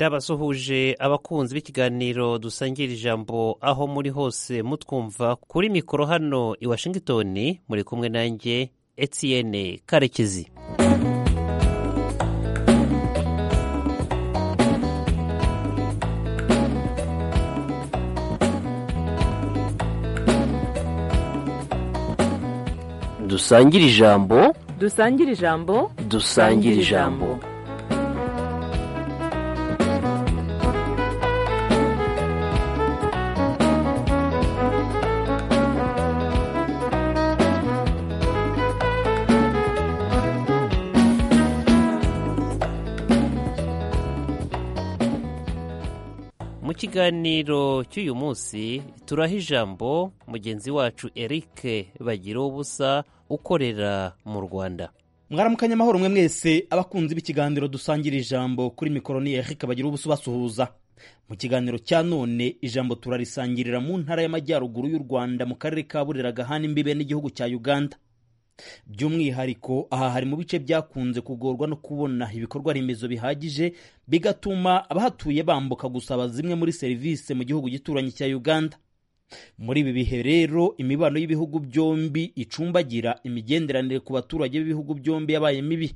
ndabasuhuje abakunzi b'ikiganiro dusangira ijambo aho muri hose mutwumva kuri mikoro hano i washington muri kumwe nanjye etienne karekezi dusangire ijambo dusangire ijambo dusangire ijambo mu kiganiro cy'uyu munsi turaha ijambo mugenzi wacu eric bagira ubusa ukorera mu rwanda mwaramukanya amahoro mwe mwese abakunzi b'ikiganiro dusangira ijambo kuri mikoro ni eric bagira ubusa ubasuhuza mu kiganiro cya none ijambo turarisangirira mu ntara y'amajyaruguru y'u rwanda mu karere ka burera gahana imbibe n'igihugu cya uganda by'umwihariko aha hari mu bice byakunze kugorwa no kubona ibikorwa remezo bihagije bigatuma abahatuye bambuka gusaba zimwe muri serivisi mu gihugu gituranyi cya uganda muri ibi bihe rero imibano y'ibihugu byombi icumbagira imigenderanire ku baturage b'ibihugu byombi yabaye mibi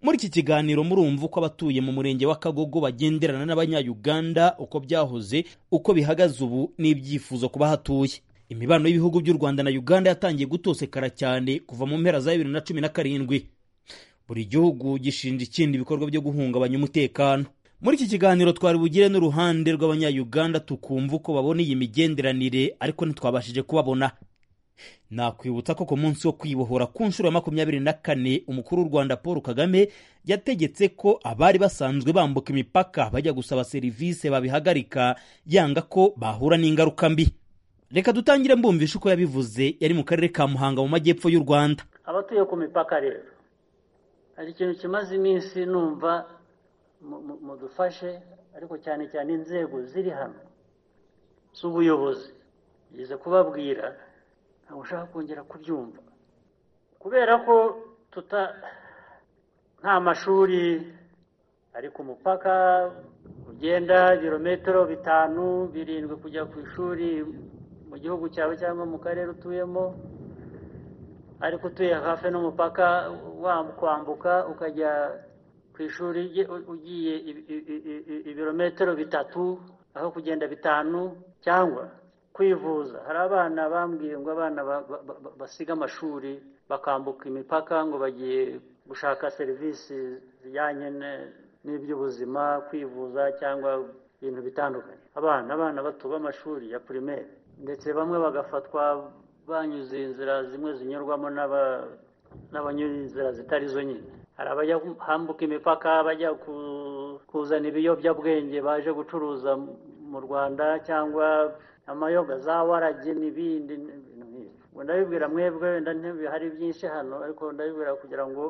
muri iki kiganiro murumva uko abatuye mu murenge wa kagogo bagenderana n'abanyayuganda uko byahoze uko bihagaze ubu n'ibyifuzo ku bahatuye imibano y'ibihugu by'u rwanda na uganda yatangiye gutosekara cyane kuva mu mpera za bibiri na cumi na karindwi buri gihugu gishinja ikindi ibikorwa byo guhungabanya umutekano muri iki kiganiro twari bugire n'uruhande rw'abanyayuganda tukumva uko babona iyi migenderanire ariko ntitwabashije kubabona nakwibutsa ko ku munsi wo kwibohora ku nshuro ya makumyabiri na kane umukuru w'u rwanda paul kagame yategetse ko abari basanzwe bambuka imipaka bajya gusaba serivisi babihagarika yanga ko bahura n'ingaruka mbi reka dutangire mbumvisha uko yabivuze yari mu karere ka muhanga mu majyepfo y'u rwanda abatuye ku mipaka rero hari ikintu kimaze iminsi numva mudufashe ariko cyane cyane inzego ziri hano z'ubuyobozi ngeze kubabwira ntabwo ushaka kongera kubyumva kubera ko tuta nta mashuri ari ku mupaka ugenda ibirometero bitanu birindwi kujya ku ishuri mu gihugu cyawe cyangwa mu karere utuyemo ariko utuye hafi n'umupaka kwambuka ukajya ku ishuri ugiye ibirometero bitatu aho kugenda bitanu cyangwa kwivuza hari abana bambwiye ngo abana basiga amashuri bakambuka imipaka ngo bagiye gushaka serivisi zijyanye n'iby'ubuzima kwivuza cyangwa ibintu bitandukanye abana abana bato b'amashuri ya pirimeri ndetse bamwe bagafatwa banyuze inzira zimwe zinyurwamo n'abanyura inzira zitari zo nyine hari abajya hambuka imipaka bajya kuzana ibiyobyabwenge baje gucuruza mu rwanda cyangwa amayoga za warage n'ibindi ndabibwira mwebwe hari byinshi hano ariko ndabibwira kugira ngo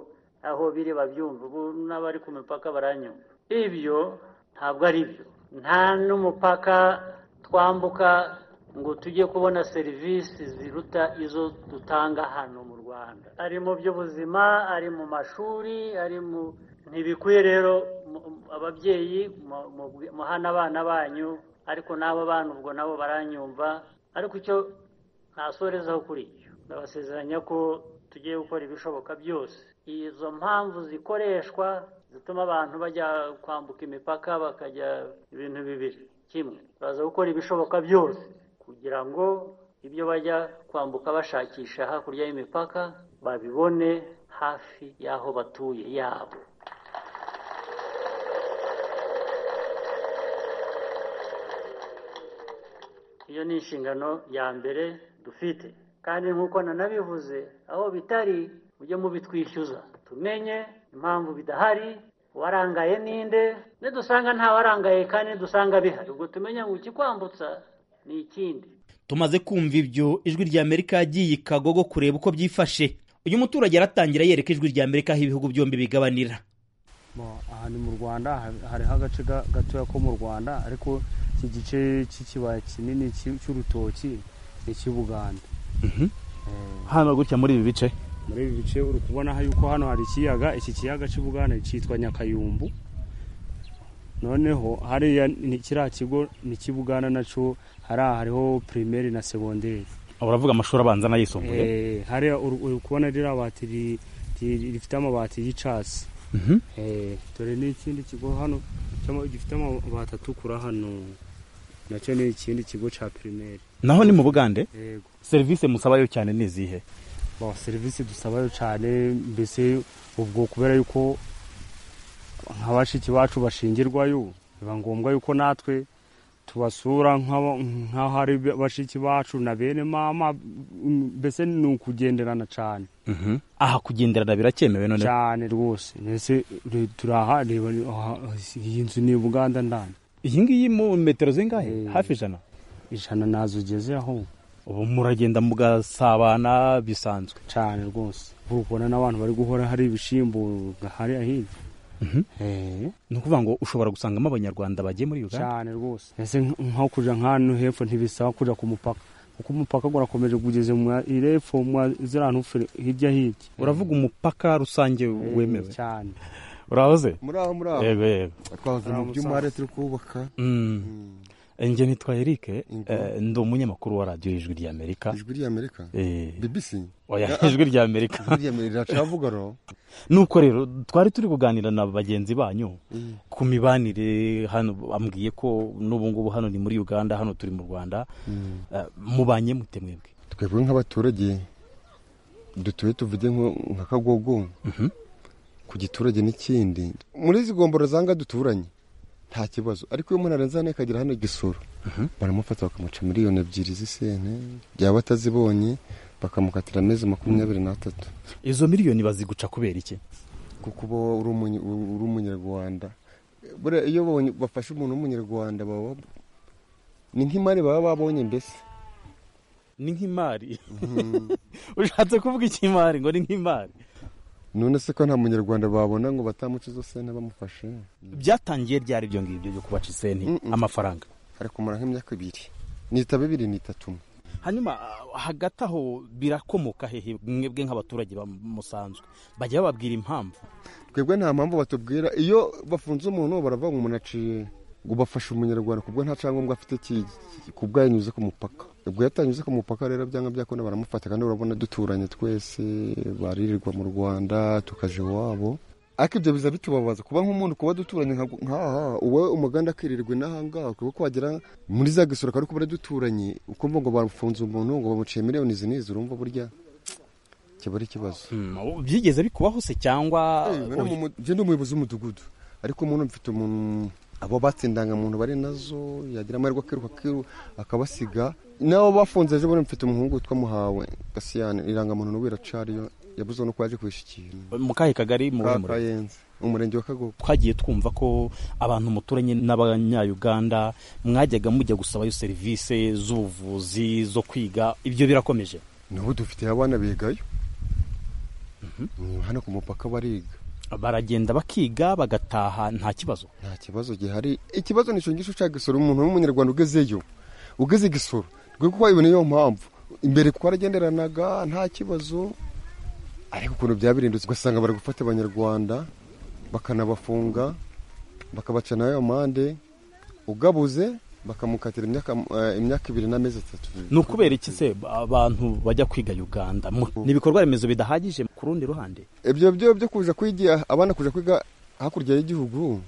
aho biri babyumve ubu n'abari ku mipaka baranyumva ibyo ntabwo ari byo nta n'umupaka twambuka ngo tujye kubona serivisi ziruta izo dutanga hano mu rwanda ari mu by'ubuzima ari mu mashuri ari mu ntibikwiye rero ababyeyi muhana abana banyu ariko n'abo bana ubwo nabo baranyumva ariko icyo ntasorezaho kuri icyo ndabasezeranya ko tugiye gukora ibishoboka byose izo mpamvu zikoreshwa zituma abantu bajya kwambuka imipaka bakajya ibintu bibiri kimwe baza gukora ibishoboka byose kugira ngo ibyo bajya kwambuka bashakisha hakurya y'imipaka babibone hafi y'aho batuye yabo iyo ni inshingano ya mbere dufite kandi nk'uko nanabivuze aho bitari mujye mubitwishyuza tumenye impamvu bidahari warangaye ninde nidusanga ntawarangaye kandi nidusanga bihari ubwo tumenye ngo ikikwambutsa ni ikindi tumaze kumva ibyo ijwi rya amerika yagiye ikagogo kureba uko byifashe uyu muturage aratangira yereka ijwi rya amerika aho ibihugu byombi bigabanira aha ni mu rwanda hariho agace gatoya ko mu rwanda ariko iki gice cy'ikibaya kinini cy'urutoki ni icy'ubuganda hano gutya muri ibi bice muri ibi bice uri kubona yuko hano hari ikiyaga iki kiyaga cy'ubuganda cyitwa nyakayumbu noneho hariya ni kiriya kigo ni kibugana nacyo hariya hariho pirimeri na segonderi uravuga amashuri abanza n'ayisumbuye Eh, hariya uri uri kubona ririya bati ri- ri- rifite amabati y'icyatsi Mhm. Eh, dore n'ikindi kigo hano cyama- gifite amabati atukura hano nacyo ni ikindi kigo cya pirimeri naho ni mu bugande yego serivisi musabayo cyane ni izihe Bon, serivisi dusabayo cyane mbese ubwo kubera yuko nka bashiki bacu bashingirwayo biba ngombwa yuko natwe tubasura nk'aba- nk'aho ari bashiki bacu na bene mama mm, mbese ni ukugenderana cyane aha kugenderana biracyemewe none cyane rwose mbese re- turaha reba ni- aha- iyi nzu ni buganda ndani iyi ngiyi mu metero zingahe Eh. hafi ijana ijana nazo ugeze aho ubu muragenda mugasabana bisanzwe cyane rwose urabona n'abantu bari guhora hari ibishyimbo hariya hirya Mhm. Eh. ni ukuvuga ngo ushobora gusangamo abanyarwanda bagiye muri uganda cyane rwose ese nk- nko kuja nk'ahantu hepfo ntibisaba kuja ku mupaka kuko umupaka gurakomeje kugeze mu irepfo mwa ziriya ntufure hirya hirya uravuga umupaka rusange Eh, wemewe cyane urahoze muraho muraho yego yego twavuze mu Muraho, by'umuhare turi kubaka Mm. Mm. njye nitwa eric Yego. eh, ndi umunyamakuru wa radiyo ijwi rya amerika ijwi ry'amerika Eh, bbc oya Ah, ah. ijwi rya amerika ijwi ry'amerika riracavuga ro nuko rero twari turi kuganira na bagenzi banyu ku mibanire hano bambwiye ko n'ubu ngubu hano ni muri uganda hano turi mu rwanda Eh, mubanye mute mwebwe twebwe nk'abaturage dutuye tuvuge nko- nka kagogo ku giturage n'ikindi muri izi gomboro zanga duturanye nta kibazo ariko iyo umuntu arenze hano akagera hano igisoro baramufata bakamuca miliyoni ebyiri z'isene byaba atazibonye bakamukatira amezi makumyabiri n'atatu izo miliyoni baziguca kubera iki kuko uba uri umunye- uri umunyarwanda Buriya iyo babonye- bafashe umuntu w'umunyarwanda baba ni nk'imari baba babonye mbese ni nk'imari ushatse kuvuga ikimari ngo ni nk'imari none se ko nta munyarwanda babona ngo batamuca izo sene bamufashe byatangiye ryari ibyo ngibyo byo kubaca isenti Mm-mm. amafaranga hari kumara nk'imyaka ibiri nitaba ibiri nitatu umwe hanyuma ah, hagati aho birakomoka hehe mwebwe nk'abaturage bamusanzwe bajya bababwira impamvu twebwe nta mpamvu batubwira iyo bafunze umuntu baravuga ngo umuntu aciye ngo bafashe umunyarwanda kubwo nta cyangombwa afite ki- ki- kubwo yanyuze ku mupaka ubwo yatanyuze ku mupaka rero byanga byakunda baramufata kandi urabona duturanye twese baririrwa mu rwanda tukaja iwabo ariko ibyo biza bitubabaza kuba nk'umuntu kuba duturanye nka- nk'aha uwe umuganda akirirwa n'ahangaha kuko wagera muri za gisoro akaba ariko duturanye ukumva ngo bafunze umuntu ngo bamuciye miliyoni izi n'izi urumva burya kiba ari ikibazo byigeze bikubaho se cyangwa njye ndi umuyobozi w'umudugudu ariko umuntu mfite umuntu abo batse indangamuntu bari nazo yagira amahirwe akiruka akiru- akabasiga nabo bafunze ejo bundi mfite umuhungu witwa muhawe gasiyane irangamuntu n'ubu iracariyo yabuze no kwaje kuhisha ikintu mu kahe kagari mu Ka- murenge? kayenze umurenge wa kagogo twagiye twumva ko abantu muturanye n'abanyayuganda mwajyaga mujya gusabayo serivisi z'ubuvuzi zo kwiga ibyo birakomeje n'ubu dufite abana bigayo Mm, hano ku mupaka bariga baragenda bakiga bagataha nta kibazo nta kibazo gihari ikibazo nicyo ngicyo cya gisoro umuntu w'umunyarwanda ugezeyo ugeze gisoro rwe kuko iyo niyo mpamvu imbere twaragenderanaga nta kibazo ariko ukuntu byabirindutse ugasanga bari gufata abanyarwanda bakanabafunga bakabaca nayo amande ugabuze bakamukatira imyaka eh, imyaka ibiri n'amezi atatu ni ukubera iki se abantu bajya kwiga uganda Mu- ni ibikorwa remezo bidahagije ku rundi ruhande ibyo byo byo kuja kwigira abana kuja kwiga hakurya y'igihugu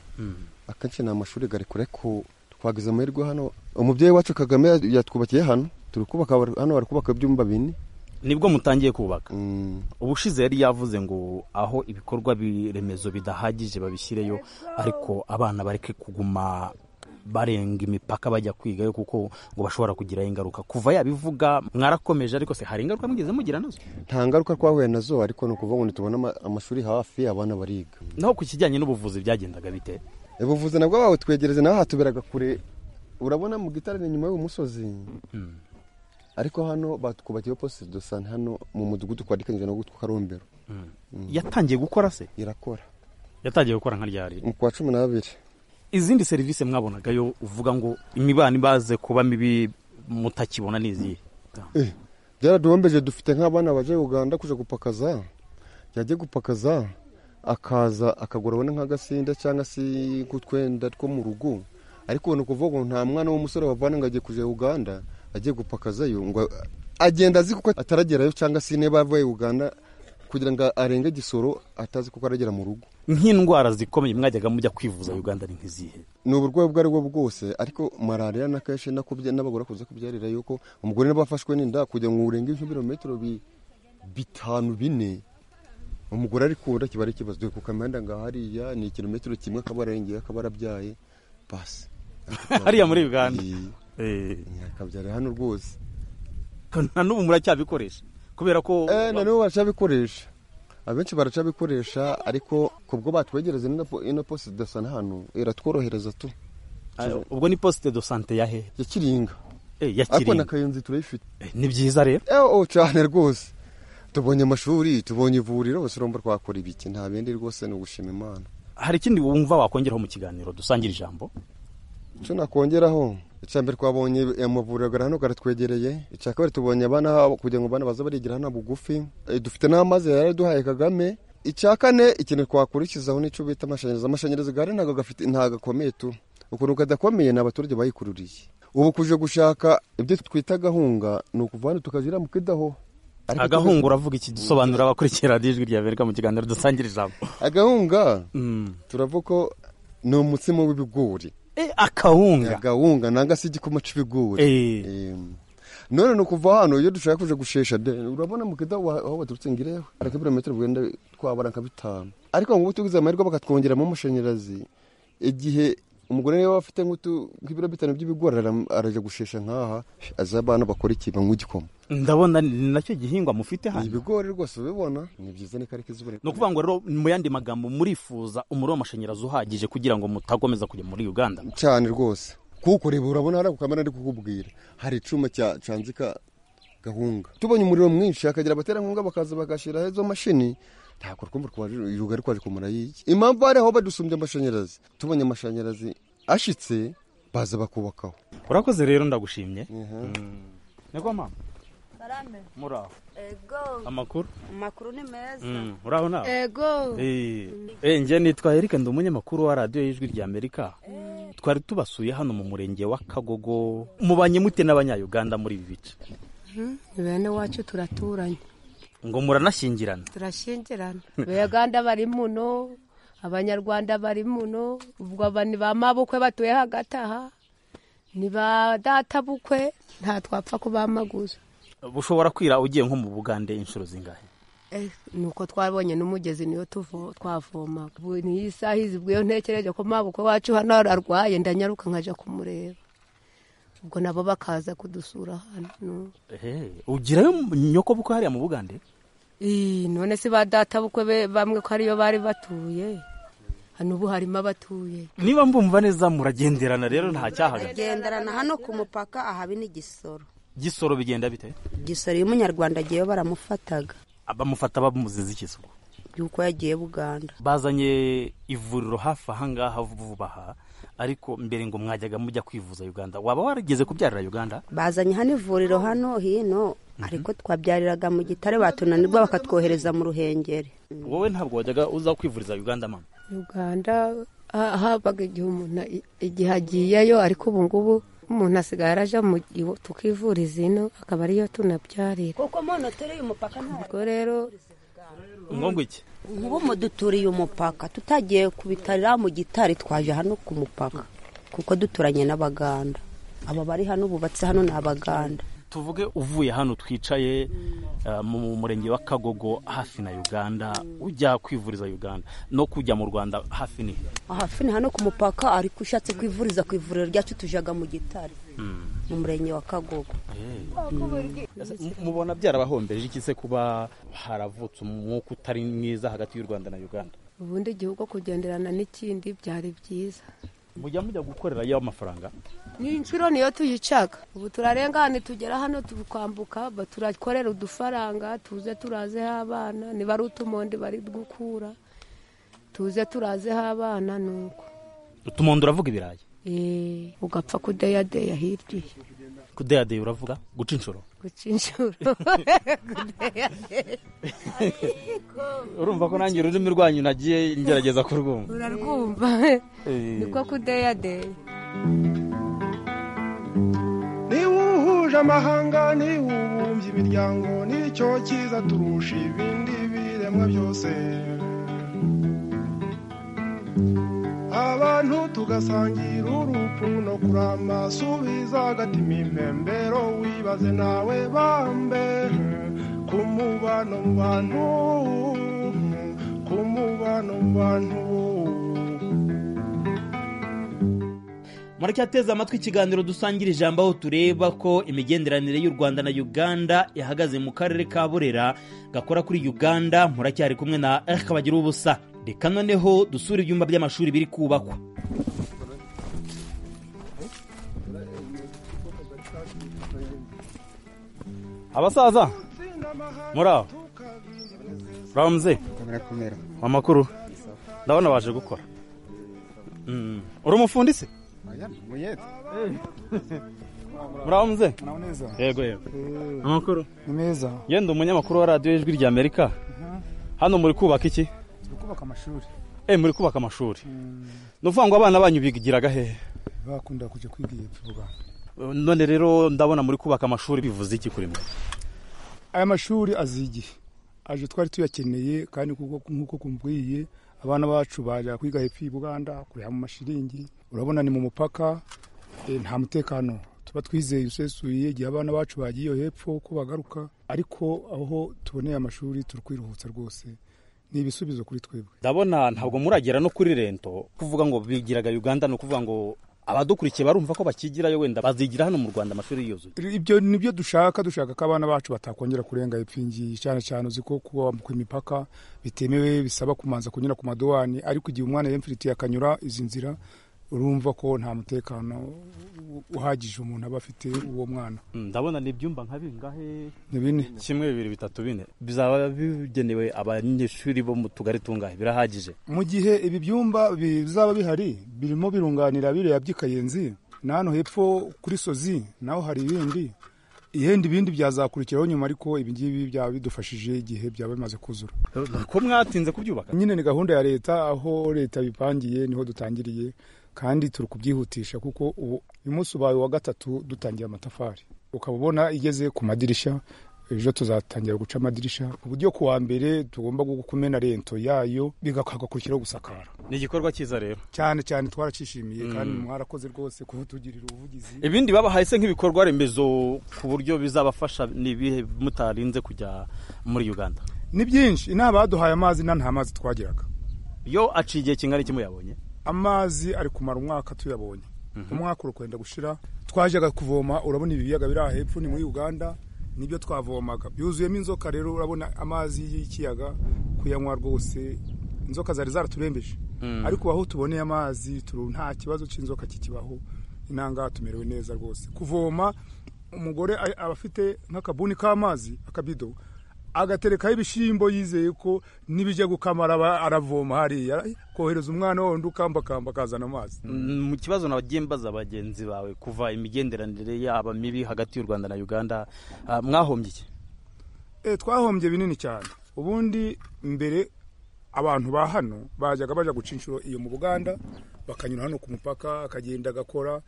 akenshi ni amashuri gari kure ko twagize amahirwe hano umubyeyi wacu kagame ya- yatwubakiye hano turi kubaka bar- hano bari kubaka ibyumba bine nibwo mutangiye kubaka Mm, ubushize yari yavuze ngo aho ibikorwa bi- remezo bidahagije babishyireyo ariko abana bareke kuguma barenga imipaka bajya kwigayo kuko ngo bashobora kugiraho ingaruka kuva yabivuga mwarakomeje ariko se hari ingaruka mwigeze mugira nazo nta ngaruka twahuye nazo ariko ni ukuvuga ngo ntitubona ama- amashuri hafi abana bariga naho ku kijyanye n'ubuvuzi byagendaga bite ubuvuzi nabwo babutwegereze naho hatuberaga kure urabona mu gitare ni inyuma y'uwo musozi ariko hano batwubakiye posite do sante hano mu mudugudu twadikanyije no gutwa karombero yatangiye gukora se irakora yatangiye gukora nka ryari mu kwa cumi n'abiri izindi serivisi mwabonagayo uvuga ngo imibano ibaze kuba mibi mutakibona n'izihe byaraduhombeje dufite nk'abana baje uganda kuja gupakaza yajya gupakaza akaza akagura abona nk'agasinda cyangwa se nk'utwenda two mu rugo ariko ubona ukuvuga ngo nta mwana w'umusore wavana ngo agiye kujya uganda agiye gupakazayo ngo agenda azi kuko ataragerayo cyangwa se niba avuye uganda kugira ngo arenge igisoro atazi kuko aragera mu rugo nk'indwara zikomeye mwajyaga mujya kwivuza uganda ni nk'izihe ni uburwayi ubwo ari bwo bwose ariko malariya na kenshi n'abagore akunze kubyarira yuko umugore niba afashwe n'inda kugira ngo urenge nk'ibirometero bitanu bine umugore ari kunda kiba ari ikibazo dore ku kamanda ngo hariya ni ikirometero kimwe akaba arengeye akaba arabyaye basi hariya muri uganda akabyarira hano rwose na n'ubu muracyabikoresha kubera ko eh na n'ubu baracabikoresha abenshi baracabikoresha ariko kubwo batwegereza ino posite do sante hano iratworohereza tu ubwo ni posite do sante ya hehe ya kiringa ya ariko na kiringa kayenzi turayifite Eh, ni byiza rero eh oh cyane rwose tubonye amashuri tubonye ivuriro bose urumva twakora ibiki nta bindi rwose ni ugushima imana hari ikindi wumva wakongeraho mu kiganiro dusangira ijambo icyo nakongeraho icya mbere twabonye amavuriro agara hano garatwegereye icya kabiri tubonye abana kugira ngo abana baze barigira hano bugufi Eh, dufite n'amazi yari aduhaye kagame icya kane ikintu twakurikizaho nicyo bita amashanyarazi amashanyarazi gare ntabwo gafite ntabwo gakomeye tu ukuntu kadakomeye ni abaturage bayikururiye ubu kuje gushaka ibyo twita agahunga ni ukuva hano tukajya mu kidaho Ariko agahunga uravuga iki dusobanura abakurikira ijwi rya amerika mu kiganiro dusangira ijambo tuzi- agahunga turavuga ko ni umutsima w'ibigori Eh, akawunga agahunga nanga se igikoma cy'ibigori Eh. Em, none ni ukuva hano iyo dushaka kuja gushesha de urabona mukida wa- aho baturutse ngireho ariko ibirometero bwenda twabara nka bitanu ariko ngubu tugize amahirwe bakatwongeramo amashanyarazi igihe umugore niba afite nk'utu- nk'ibiro bitanu by'ibigori ara- araja gushesha nk'aha azi abana bakora iki banywa igikoma ndabona ni nacyo gihingwa mufite ni hano ibigori rwose ubibona ni byiza ni karika izuba ni ukuvuga ngo rero mu yandi magambo murifuza umuriro w'amashanyarazi uhagije kugira ngo mutakomeza kujya muri uganda cyane rwose kuko reba urabona hari ako kamera ari kukubwira hari icyuma cya canzika gahunga tubonye umuriro mwinshi hakagira abaterankunga bakaza bagashyiraho izo mashini ntabwo twumva twaje yuga ari kwaje kumara yiki impamvu hari aho badusumbye amashanyarazi tubonye amashanyarazi ashitse baza bakubakaho urakoze rero ndagushimye niko mama muraho ego amakuru amakuru ni meza Mm, uraho nawe ego Eh, njye nitwa Eric ndi umunyamakuru wa radiyo y'ijwi rya amerika twari tubasuye hano mu murenge wa kagogo mubanye mute n'abanyayuganda muri ibi bice bene wacu turaturanye ngo muranashyingirana turashyingirana abaganda bari muno abanyarwanda bari muno ubwo aba ni ba mabukwe batuye hagati aha ni ba databukwe nta twapfa kubamaguza bushobora kwira ugiye nko mu bugande inshuro zingahe Eh, nuko twabonye n'umugezi niyo tuvo- twavomaga ubu niyo isaha izi ubwo iyo ntekereje ko mabukwe wacu hano arwaye ndanyaruka nkajya kumureba ubwo nabo bakaza kudusura hano Ehe, ugirayo nyoko buko hariya mu bugande Ii, none si ba data bukwe be- bamwe ko ariyo bari batuye hano ubu harimo abatuye niba mbumva neza muragenderana rero nta cyahaga genderana hano ku mupaka ahaba n'igisoro gisoro bigenda bite igisoro iyo umunyarwanda agiyeyo baramufataga abamufata bamuziza ikisuko yuko yagiye buganda bazanye ivuriro hafi ahangaha vuba aha ariko mbere ngo mwajyaga mujya kwivuza uganda waba warigeze kubyarira uganda bazanye hano ivuriro hano hino ariko twabyariraga mu gitare batunanirwa bakatwohereza mu ruhengeri wowe ntabwo wajyaga uza kwivuriza uganda mama uganda ha- habaga igihe umuntu i- igihe agiyeyo ariko ubu ngubu umuntu asigaye araja mu iwo- tukivuriza ino akaba ariyo tunabyarira kuko muntu uturiye umupaka ntabwo ubwo rero ngo iki nk'ubu muduturiye umupaka tutagiye ku bitarira mu gitari twaje hano ku mupaka kuko duturanye n'abaganda aba bari hano bubatse hano ni abaganda tuvuge uvuye hano twicaye eh, mu murenge wa kagogo hafi na uganda ujya kwivuriza uganda no kujya mu rwanda hafi ni hafi ni hano ku mupaka ariko ushatse kwivuriza ku ivuriro ryacu tujaga mu gitari mu murenge wa kagogo M- mubona byarabahombeje iki se kuba haravutse umwuka utari mwiza hagati y'u rwanda na uganda ubundi igihugu kugenderana n'ikindi byari byiza mujya mujya gukorera yo amafaranga ni inshuro niyo tuyicaga ubu turarengane tugera hano tukambuka ba- turakorera udufaranga tuze turazeho abana niba ari utumondi bari gukura tuze turazeho abana nuko utumondo uravuga ibirayi Eh, ugapfa kudeyadeya hirya iyo. kudeyadeye uravuga guca inshuro guca inshuro urumva ko nanjye ururimi rwanyu nagiye ngerageza kurwumva urarwumva niko kudeyadeya niba uhuje amahanga niba ubumbye imiryango nicyo cyiza turusha ibindi biremwa byose abantu tugasangira urupfu no kurama subiza agatima impembero wibaze nawe bambe ku mubano mu bantu ku mubano mu bantu muracyateze amatwi ikiganiro dusangira ijambo aho tureba ko imigenderanire y'u rwanda na uganda ihagaze mu karere ka burera gakora kuri uganda muracyari kumwe na eric kabagira ubusa reka noneho dusura ibyumba by'amashuri biri kubakwa abasaza muraho ramze barakomera amakuru ndabona baje gukora uri umufundisi muraho muze neza yego yego amakuru ni meza ngenda umunyamakuru wa radiyo ijwi rya amerika hano muri kubaka iki turi kubaka amashuri eh muri kubaka amashuri ni ukuvuga ngo abana banyu bigiraga hehe bakunda kujya kwiga iyi vuba none rero ndabona muri kubaka amashuri bivuze iki kuri mwe aya mashuri azi igihe aje twari tuyakeneye kandi kuko- nk'uko kumbwiye abana bacu bajya kwiga hepfo y'u buganda kuriha mu mashiringi urabona ni mu mupaka eh, nta mutekano tuba twizeye usesuye igihe abana bacu bagiye iyo hepfo ko bagaruka ariko aho tuboneye amashuri turi kwiruhutsa rwose ni ibisubizo kuri twebwe ndabona ntabwo muragera no kuri rento kuvuga ngo bigiraga uganda ni ukuvuga ngo abadukurikiye barumva ko bakigirayo wenda bazigira hano mu rwanda amashuri yuzuye ibyo ni byo dushaka dushaka ko abana bacu batakongera kurenga ipfingi cyane cyane uzi ko kwambuka imipaka bitemewe bisaba kumanza kunyura ku madowani ariko igihe umwana yemfiritiye akanyura izi nzira urumva ko nta mutekano uhagije umuntu aba afite uwo mwana Mm, ndabona ni ibyumba nka bingahe ni bine kimwe bibiri bitatu bine bizaba bigenewe abanyeshuri bo mu tugari tungahe birahagije mu gihe ibi byumba bizaba bihari birimo birunganira biriya by'ikayenzi na hano hepfo kuri sozi naho hari ibindi ihenda ibindi byazakurikiraho nyuma ariko ibi ngibi byaba bidufashije igihe byaba bimaze kuzura ko mwatinze kubyubaka nyine ni gahunda ya leta aho leta bipangiye niho dutangiriye kandi turi kubyihutisha kuko ubu uyu munsi ubaye uwa gatatu dutangiye amatafari ukaba ubona igeze ku madirishya ejo tuzatangira guca amadirisha ku buryo ku wa mbere tugomba gu- kumena rento yayo bigakurikireho gusakara ni igikorwa cyiza rero cyane cyane twaracyishimiye kandi mwarakoze rwose kutugirira ubuvugizi ibindi babahaye se nk'ibikorwa remezo ku buryo bizabafasha n'ibihe mutarinze kujya muri uganda ni byinshi inama baduhaye amazi na nta mazi twagiraga yo aciye igihe kingana iki muyabonye amazi ari kumara umwaka tuyabonye umwaka uri kwenda gushira twajaga kuvoma urabona ibi biyaga biri aha hepfo ni muri uganda nibyo twavomaga byuzuyemo inzoka rero urabona amazi y'ikiyaga kuyanywa rwose inzoka zari zaraturembeje ariko ubu aho tuboneye amazi turu nta kibazo cy'inzoka kikibaho inanga tumerewe neza rwose kuvoma umugore a- aba afite nk'akabuni k'amazi akabido agaterekaho ibishyimbo yizeye ko nibijya gukamara aba- aravoma hariya kohereza umwana wundi ukambakamba akazana amazi Mm, mu kibazo nabagiye mbaza bagenzi bawe kuva imigenderanire yaba mibi hagati y'u rwanda na uganda ah, mwahombye iki Eh, twahombye binini cyane ubundi mbere abantu ba hano bajyaga bajya guca inshuro iyo mu buganda bakanyura hano ku mupaka akagenda agakora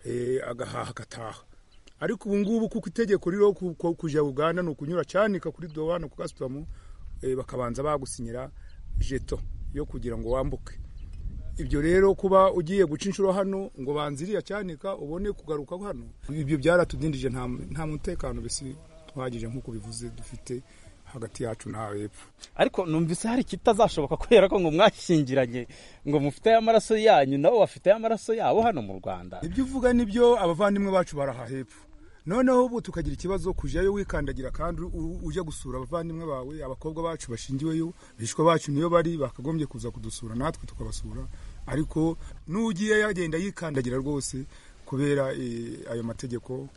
eh, agahaha agataha ariko ubu ngubu kuko itegeko ririho ku- ku- kujya uganda ni ukunyura cyanika kuri dowana ku gasitamu eh, bakabanza bagusinyira jeto yo kugira ngo wambuke ibyo rero kuba ugiye guca inshuro hano ngo banziriya cyanika ubone kugaruka hano ibyo byaratudindije nta nta mutekano bisi tuhagije nk'uko bivuze dufite hagati yacu n'aho hepfo ariko numvise hari ikitazashoboka kubera ko ngo mwashyingiranye ngo mufiteyo amaraso yanyu nabo bafiteyo amaraso yabo hano mu rwanda ibyo uvuga nibyo abavandimwe bacu baraha hepfo noneho ubu tukagira ikibazo kujyayo wikandagira kandi u- ujya gusura abavandimwe bawe abakobwa bacu bashingiweyo bishwe bacu niyo bari bakagombye kuza kudusura natwe tukabasura ariko n'ugiye yagenda yikandagira rwose kubera eh, ayo mategeko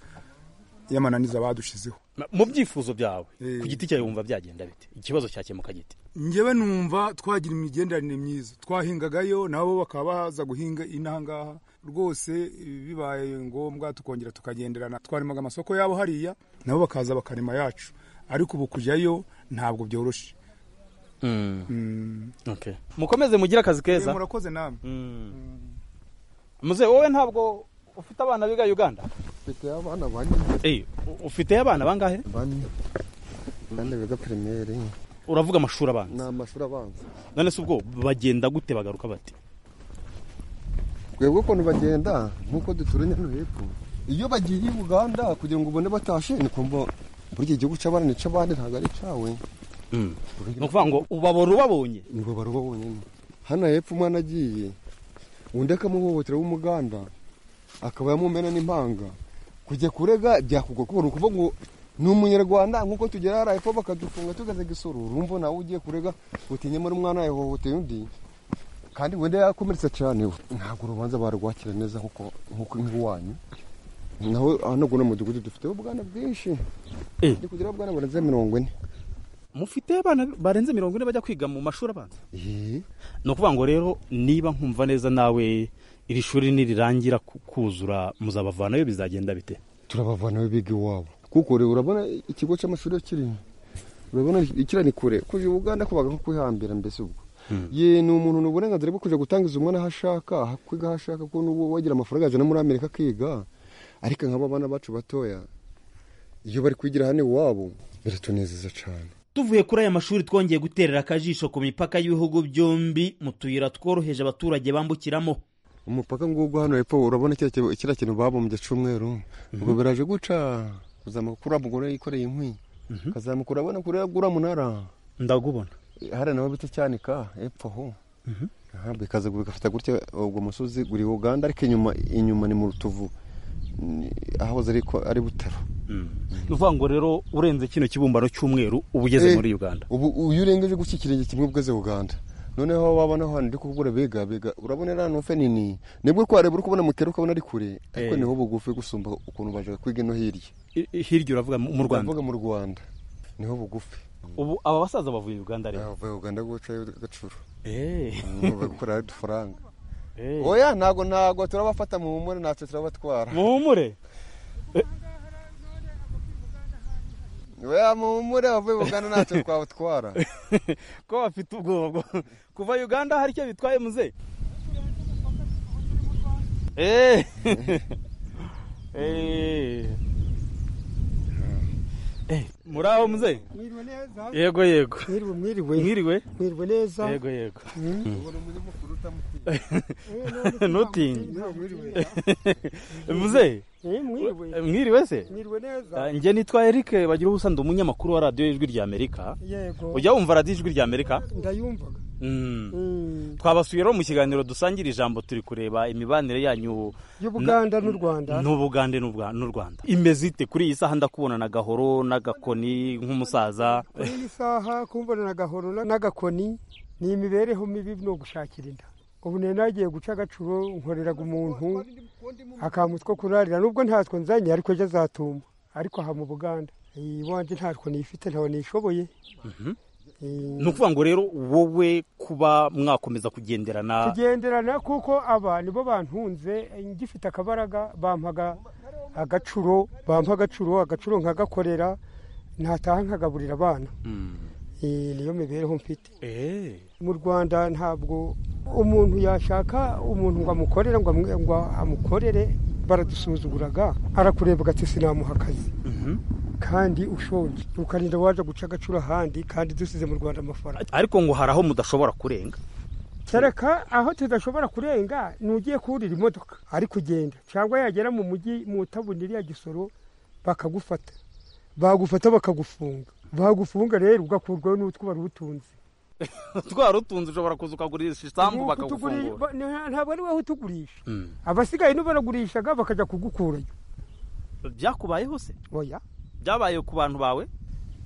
y'amananiza badushizeho Ma- mu byifuzo byawe Eh. ku giti cyawe wumva byagenda bite ikibazo cyakemuka giti njyewe numva twagira imigenderanire myiza twahingagayo nabo bakaba baza guhinga inaha ngaha rwose eh, bibaye ngombwa tukongera tukagenderana twarimaga amasoko yabo hariya nabo bakaza bakarema yacu ariko ubu kujyayo ntabwo byoroshye Mm. Okay. mukomeze mugire akazi Eh, keza murakoze namwe muze wowe ntabwo ufite abana biga uganda mfite abana bane Eh, u- ufite abana bangahe bane bane biga pirimeri uravuga amashuri abanza ni amashuri abanza none se ubwo bagenda gute bagaruka bati twebwe ukuntu bagenda nk'uko duturanye no hepfo iyo bagiye i buganda kugira ngo ubone batashe ni kumva burya igihugu cy'abana ni cy'abandi ntabwo ari icyawe ni ukuvuga ngo ubabora ubabonye nibo baruba bonyine hano hepfo umwana agiye undi akamuhohotera w'umuganda akaba yamumena n'impanga kujya kurega byakugora kuko ni ukuvuga ngo ni umunyarwanda nk'uko tugera hariya hepfo bakadufunga tugaze igisoro urumva nawe ugiye kurega utinye muri umwana yahohoteye undi kandi wenda yakomeretse cyane ntabwo urubanza barwakira neza nk'uko nk'uko nk'iwanyu naho hano guno mudugudu dufite ubwana bwinshi Eh. ndi kugira ubwana burenze mirongo ine mufite abana barenze mirongo ine bajya kwiga mu mashuri abanza Eh, ni ukuvuga ngo rero niba nkumva neza nawe iri shuri nirirangira ku- kuzura muzabavanayo bizagenda bite turabavanayo biga iwabo kuko rero urabona ikigo cy'amashuri iyo kiri urabona kiriya ni kure kuja i buganda kubaga nko kwihambira mbese ubwo ye ni umuntu ni uburenganzira bwo kujya gutangiza umwana aho ashaka aho kwiga aho ashaka ko n'ubu wagira amafaranga azana muri amerika akiga ariko nk'aba bana bacu batoya iyo bari kwigira hano iwabo biratunezeza cyane tuvuye kuri aya mashuri twongeye guterera akajisho ku mipaka y'ibihugu byombi mu tuyira tworoheje abaturage bambukiramo umupaka ngugu hano hepfo urabona kiriya kintu- kiriya kintu babumbye cy'umweru ubwo biraje guca uzamuka uriya mugore yikoreye inkwi ukazamuka urabona kuri uriya munara ndagubona hariya naho bita cyanika hepfo aho Aha, bikaza bigafata gutya ubwo musozi uri uganda ariko inyuma inyuma ni mu rutovu Ni- ahahoze ari ko- ari butaro ni ukuvuga ngo rero urenze kino kibumbano cy'umweru uba ugeze Eh. muri uganda ubu uyu urengeje gutya ikirenge kimwe ubweze uganda noneho aho wabona ahantu ndi kukubura biga biga urabona iriya nufe nini nibwo kuhareba uri kubona mu kera ukabona ari kure ariko Eh. niho bugufi gusumba ukuntu bajaga kwiga ino hirya I- i- hirya uravuga mu mu rwanda ndavuga mu rwanda niho bugufi ubu aba basaza bavuye uganda rero bavuye uganda gucayo gacuru Eh, bakura udufaranga eh. oya ntago ntago turabafata mu humure natwe turabatwara muhumure oya mu humure abavuye uganda natwe twabutwara ko bafite ubwoba bwo kuva uganda hari icyo bitwaye muze Eh. Eh. Eh, muri aho muze mwiriwe neza yego yego mwiriwe mwiriwe mwiriwe mwiriwe neza yego yego Eh, none Nothing. nta mwiriwe muze Eh, mwiriwe mwiriwe se mwiriwe neza Ah, njye nitwa eric bagira ubusa ndi umunyamakuru wa radiyo y'ijwi rya amerika yego ujya wumva radiyo ijwi rya amerika ndayumvaga Mm. Mm. twabasuye rero mu kiganiro dusangira ijambo turi kureba imibanire yanyu y'ubuganda n'u rwanda n'ubugande n'Ubwa- n'u rwanda imeze ite kuri iyi saha ndakubona na gahoro n'agakoni nk'umusaza kuri iyi saha kumbona na gahoro na- n'agakoni ni imibereho mibi ni ugushakira inda ubu nari nagiye guca agacuro nkoreraga umuntu akantu two kurarira nubwo ntatwo nzanye ariko ejo azatuma ariko aha mu buganda iwanjye ntatwo nifite ntawe nishoboye Eh, ni ukuvuga ngo rero wowe kuba mwakomeza kugenderana tugenderana kuko aba nibo bantunze ngifite akabaraga bampaga agacuro bampa agacuro agacuro nkagakorera ntataha nkagaburira abana Eh, niyo mibereho mfite Eh, mu rwanda ntabwo umuntu yashaka umuntu ngo amukorere ngo amwe- ngo amukorere baradusuzuguraga arakureba ugati sinamuha akazi kandi ushonje ukarinda waje guca agacuro ahandi kandi dusize mu rwanda amafaranga ariko ngo hari aho mudashobora kurenga kereka aho tudashobora kurenga ni ugiye kurira imodoka ari kugenda cyangwa yagera mu mujyi mu tabuni iriya gisoro bakagufata bagufata bakagufunga bagufunga rero ugakurwaho n'utwo wari utunze twari utunze ushobora kuza ukagurisha isambu Nuko utuguri- bakagufungura ba- nta- ntabwo ari wowe utugurisha Mm. abasigaye n'ubaragurishaga bakajya kugukurayo byakubayeho se oya byabaye ku bantu bawe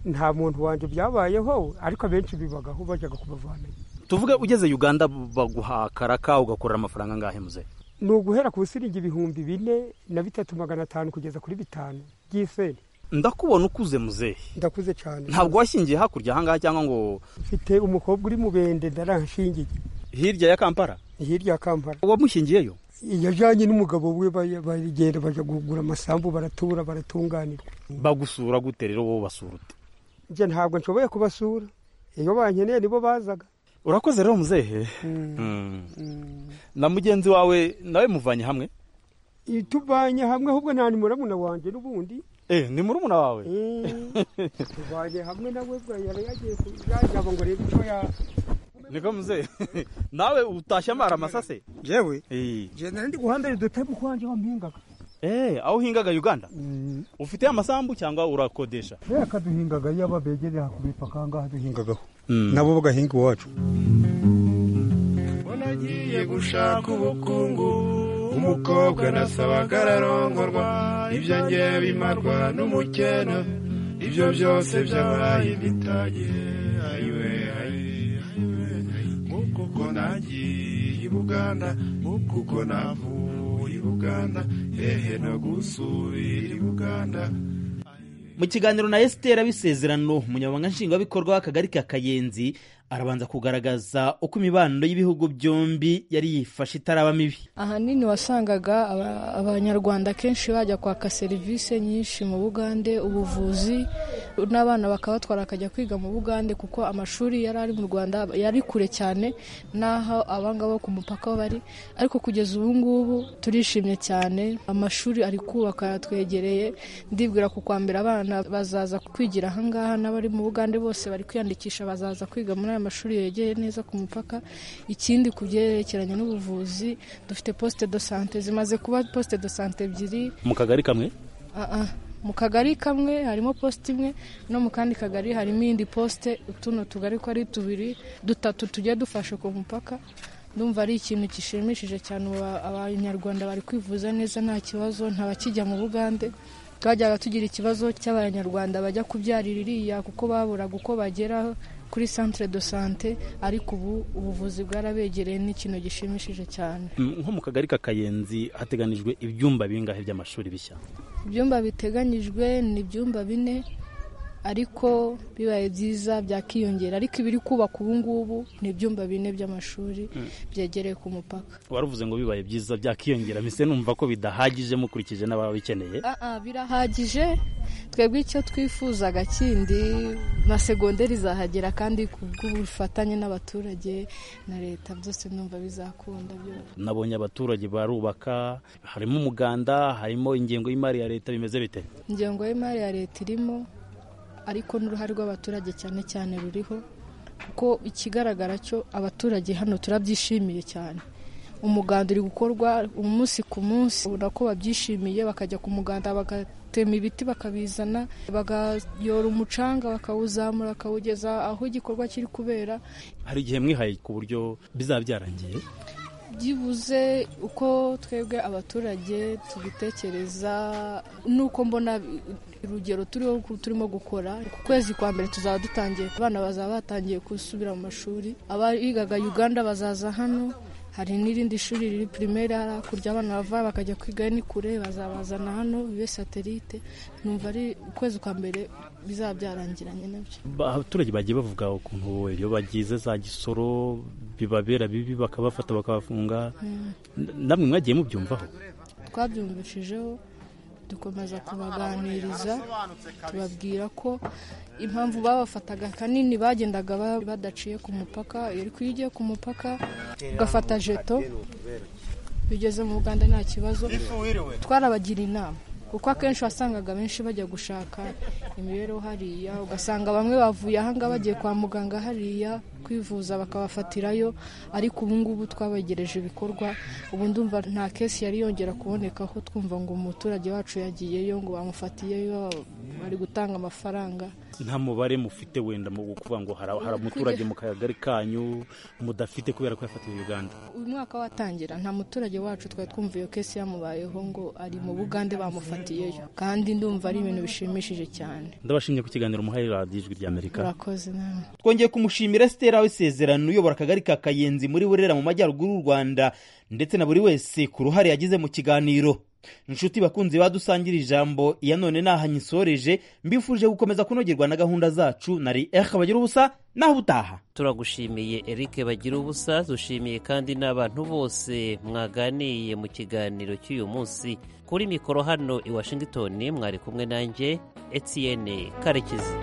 nta muntu wanjye byabayeho ariko abenshi bibagaho bajyaga kubavanayo tuvuge ugeze uganda baguha akaraka ugakorera amafaranga angahe muze ni uguhera ku siringi ibihumbi bine na bitatu magana atanu kugeza kuri bitanu by'isenti ndakubona ukuze muzehe ndakuze cyane ntabwo washingiye hakurya ahangaha cyangwa ngo mfite umukobwa uri mu bende ndaranshingiye hirya ya kampala hirya ya kampala wamushingiyeyo yajyanye n'umugabo we ba- barigenda bajya kugura amasambu baratura baratunganirwa bagusura gute rero wowe basura ute njye ntabwo nshoboye kubasura iyo bankeneye nibo bazaga urakoze rero muzehe na mugenzi wawe nawe muvanye hamwe tuvanye hamwe ahubwo nta ni murabona wanjye n'ubundi eh ni murumuna wawe tuvanye hamwe nawe bwa yari yagiye kuyajyaba ngo arebe icyo ya niko muzehe nawe utashye amara amasase yewe eh jenda ndi guhanda udutema ukwanjye wampingaga eh aho uhingaga uganda ufite amasambu cyangwa urakodesha reka akaduhingaga iyo ababegereye ku mipaka aha ngaha duhingagaho Mm. nabo bagahinga iwacu nagiye gushaka ubukungu umukobwa nasabaga ararongorwa ibyo nge bimarwa n'umukena ibyo byose byabaye bitage ayiwe ayiwe nk'uko uko nagiye i buganda nk'uko uko navuye i buganda hehe no gusubira i buganda mu kiganiro na esitera bisezerano umunyamabanga nshingwabikorwa w'akagari ka kayenzi arabanza kugaragaza uko imibano y'ibihugu byombi yari yifashe itaraba mibi ahanini wasangaga aba- abanyarwanda kenshi bajya kwaka serivisi nyinshi mu bugande ubuvuzi n'abana bakabatwara bakajya kwiga mu bugande kuko amashuri yari ari mu rwanda yari kure cyane n'aho abangaba bo ku mupaka bari ariko kugeza ubu ngubu turishimye cyane amashuri ari kubaka yatwegereye ndibwira ku kwambere abana bazaza kwigira ahangaha n'abari mu bugande bose bari kwiyandikisha bazaza kwiga muri aya mashuri yegeye neza ku mupaka ikindi ku byerekeranye n'ubuvuzi dufite poste de sante zimaze kuba poste de sante ebyiri mu kagari kamwe Ah, ah. mu kagari kamwe harimo posite imwe no mu kandi kagari harimo iyindi posite tuno tugari ko ari tubiri dutatu tugiye dufashe ku mupaka ndumva ari ikintu gishimishije cyane ubu abanyarwanda bari kwivuza neza nta kibazo nta bakijya mu bugande twajyaga tugira ikibazo cy'abanyarwanda bajya kubyarira iriya kuko baburaga uko bagera kuri centre de sante ariko ubu ubuvuzi bwarabegereye ni ikintu gishimishije cyane Mm, nko mu kagari ka kayenzi hateganijwe ibyumba bingahe by'amashuri bishya ibyumba biteganyijwe ni ibyumba bine ariko bibaye byiza byakiyongera ariko ibiri kubaka ubu ngubu ni ibyumba bine by'amashuri Mm. byegereye ku mupaka waravuze ngo bibaye byiza byakiyongera mbese numva ko bidahagije mukurikije n'ababikeneye Ah, ah, birahagije twebwe icyo twifuzaga kindi na segonderi zahagera kandi ku bw'ubufatanye n'abaturage na leta byose numva bizakunda byose nabonye abaturage barubaka harimo umuganda harimo ingengo y'imari ya leta bimeze bite ingengo y'imari ya leta irimo ariko n'uruhare rw'abaturage cyane cyane ruriho kuko ikigaragara cyo abaturage hano turabyishimiye cyane umuganda uri gukorwa umunsi ku munsi ubona ko babyishimiye bakajya ku muganda bagatema ibiti bakabizana bagayora umucanga bakawuzamura bakawugeza aho igikorwa kiri kubera hari igihe mwihaye ku buryo bizaba byarangiye byibuze uko twebwe abaturage tubitekereza nuko mbona urugero turiho turimo gukora ku kwezi kwa mbere tuzaba dutangiye abana bazaba batangiye gusubira mu mashuri abigaga uganda bazaza hano hari n'irindi shuri riri primaire hari hakurya abana bava bakajya kwiga ni kure bazabazana hano bibe satelite numva ari ukwezi kwa mbere bizaba byarangiranye nabyo abaturage bagiye bavuga ukuntu iyo bagize za gisoro bibabera bibi bakabafata bakabafunga Mm. N- namwe mwagiye mubyumvaho twabyumvishijeho dukomeza kubaganiriza tubabwira ko impamvu babafataga kanini bagendaga ba- badaciye ku mupaka ariko iyo ugiye ku mupaka ugafata jeto bigeze mu Rwanda nta kibazo twarabagira inama kuko akenshi wasangaga benshi bajya gushaka imibereho hariya ugasanga bamwe bavuye ahangaha bagiye kwa muganga hariya kwivuza bakabafatirayo ariko ubu ngubu twabegereje ibikorwa ubu ndumva nta kesi yari yongera kubonekaho twumva ngo umuturage wacu yagiyeyo ngo bamufatiyeyo bari gutanga amafaranga nta mubare mufite wenda mu kuvuga ngo hari hari umuturage mu kagari kanyu mudafite kubera ko yafatiwe uganda uyu mwaka watangira nta muturage wacu twari twumva iyo kesi yamubayeho ngo ari mu bugande bamufatiyeyo kandi ndumva ari ibintu bishimishije cyane ndabashimye ku kiganiro muhaye radiyo ijwi ry'amerika urakoze nawe twongeye kumushimira esitera w'isezerano uyobora akagari ka kayenzi muri burera mu majyaruguru y'u rwanda ndetse na buri wese ku ruhare yagize mu kiganiro inshuti bakunzi badusangira ijambo iya none naha nyisoreje mbifurije gukomeza kunogerwa na gahunda zacu nari eka bagira ubusa naho ubutaha turagushimiye erike bagira ubusa dushimiye kandi n'abantu bose mwaganiye mu kiganiro cy'uyu munsi kuri mikoro hano i washington mwari kumwe nanjye etiyene karekezi